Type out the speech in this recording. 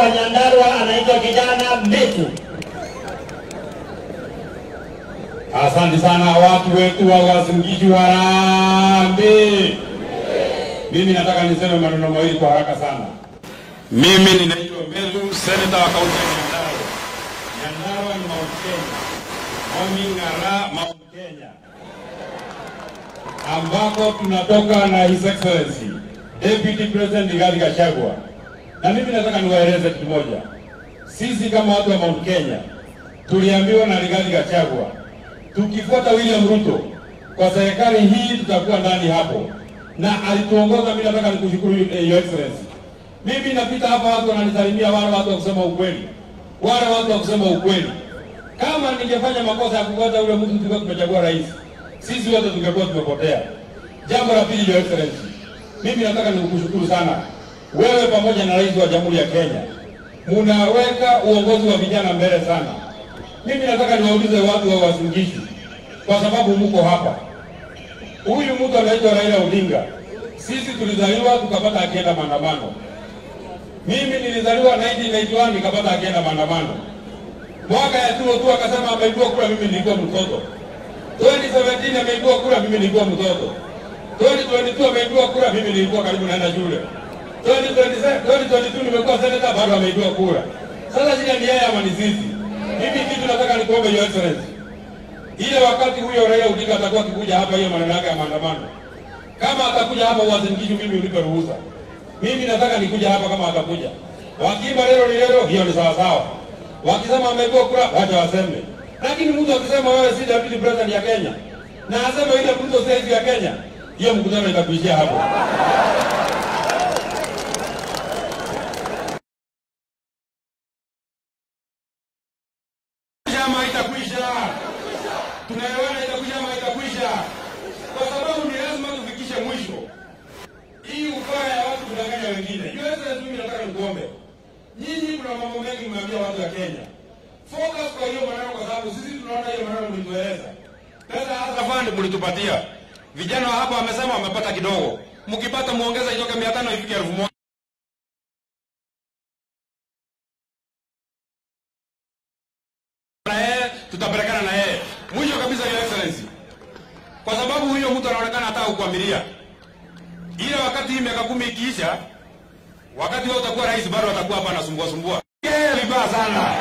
wa Nyandarua anaitwa kijana Metu. Asante sana watu wetu wa Uasin Gishu, harambee! Mimi nataka niseme maneno mawili kwa haraka sana. Mimi ninaitwa Melu, seneta wa kaunti ya Nyandarua. Nyandarua ni Mount Kenya, Oming'ara, Mount Kenya, ambako tunatoka na His Excellency Deputy President Rigathi Gachagua. Na mimi nataka niwaeleze kitu moja, sisi kama watu wa Mount Kenya tuliambiwa na Rigathi Gachagua tukifuata William Ruto kwa serikali hii tutakuwa ndani hapo, na alituongoza. Mimi nataka nikushukuru eh, Your Excellency. Mimi napita hapa, watu wananisalimia, wale watu wa kusema ukweli, wale watu wa kusema ukweli. Kama ningefanya makosa ya kufuata ule mtu tulikuwa tumechagua rais, sisi wote tungekuwa tumepotea. Jambo la pili, Your Excellency, mimi nataka nikushukuru sana wewe pamoja na rais wa Jamhuri ya Kenya, munaweka uongozi wa vijana mbele sana. Mimi nataka niwaulize watu wa Uasin Gishu, kwa sababu mko hapa. Huyu mtu anaitwa Raila Odinga, sisi tulizaliwa tukapata akienda maandamano. Mimi nilizaliwa 1991 nikapata akienda maandamano. Mwaka ya tuo tu akasema ameibua kura, mimi nilikuwa mtoto. 2017 ameibua kura, mimi nilikuwa mtoto. 2022 ameibua kura, mimi nilikuwa karibu naenda shule. 2027 2022 nimekuwa senator, bado ameibua kura. Sasa shida ni yeye ama ni sisi? Mimi kitu nataka nikuombe Your Excellency, ile wakati huyo Raila Odinga atakuwa akikuja hapa, hiyo maneno yake ya maandamano, kama atakuja hapa Uasin Gishu, mimi unipe ruhusa. Mimi nataka nikuja hapa kama atakuja. Wakiimba lero ni lero, hiyo ni sawa sawa. Wakisema ameibua kura, wacha waseme. Lakini mtu akisema wewe si deputy president ya Kenya na asema ile mtu si ya Kenya, hiyo mkutano itakuishia hapo. Chama itakwisha, tunaelewana, itakwisha ama itakwisha, kwa sababu ni lazima tufikishe mwisho hii ufaya ya watu kudanganya wengine. Yote mimi nataka nikuombe nyinyi, kuna mambo mengi mmeambia watu ya Kenya, focus kwa hiyo maneno, kwa sababu sisi tunaona hiyo maneno mlitueleza. Pesa hasa fund mlitupatia vijana wa hapa, wamesema wamepata kidogo, mkipata muongeza itoke mia tano ifike elfu moja. na yeye tutapelekana na yeye mwisho kabisa, Your Excellency, kwa sababu huyo mtu anaonekana hata kukuamilia ile wakati hii miaka kumi ikiisha, wakati wewe utakuwa rais, bado atakuwa hapa anasumbua sumbua. Yeye vibaya sana.